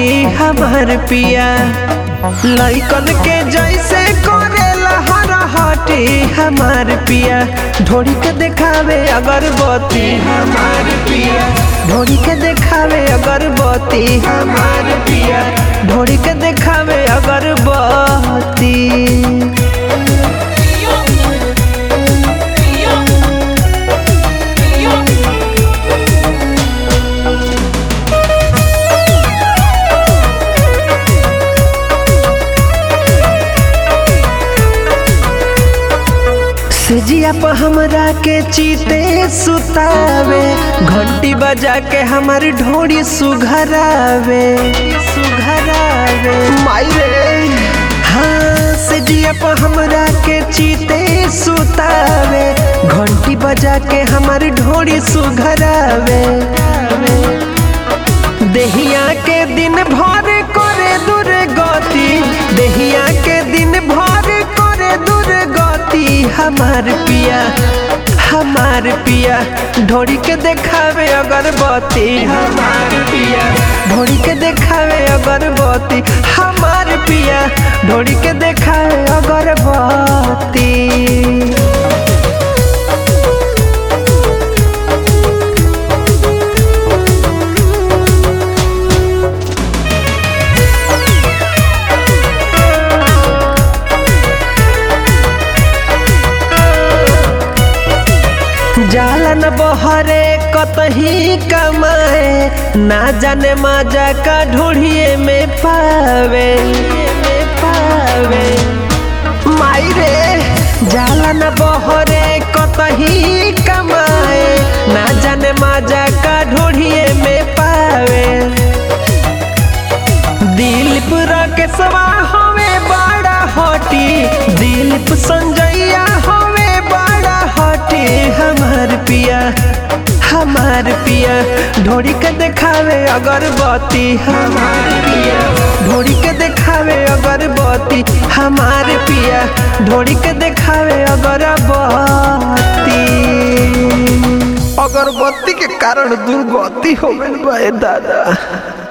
हमार पिया लइकन के जैसे करेला हर हटी हमार पिया ढोड़ी के देखावे अगरबत्ती हमार पिया ढोड़ी के देखावे अगरबत्ती हमार पिया ढोड़ी के देखावे अगरबत्ती सेजिया पर हमरा के चीते सुतावे घंटी बजा के हमार ढोड़ी सुघरावे सुघरावे माई रे हाँ सेजिया पर हमरा के चीते सुतावे घंटी बजा के हमार ढोड़ी सुघरावे देहिया के दिन भर करे दुर्गति देहिया के दिन भर करे दुर्गति हमार पिया हमार पिया ढोड़ी के देखावे अगरबत्ती हमार पिया ढोड़ी के देखावे अगरबत्ती हमार पिया ढोड़ी के देखावे अगरबत्ती जाला न बहरे कतही कमाए ना जाने मजा का ढूढ़िए में पावे में पावे माई रे जाला न बहरे कतही कमाए ना जाने मजा का ढूढ़िए में पावे दिलीप राकेशवा हवे बड़ा हटी दिलीप संजैया हवे बड़ा हटी हमार पिया हमार पिया ढोड़ी के देखावे अगरबत्ती हमार पिया ढोड़ी के देखावे अगरबत्ती हमार पिया ढोड़ी के देखावे अगरबत्ती अगरबत्ती के कारण दुर्गति हो गइल बा ए दादा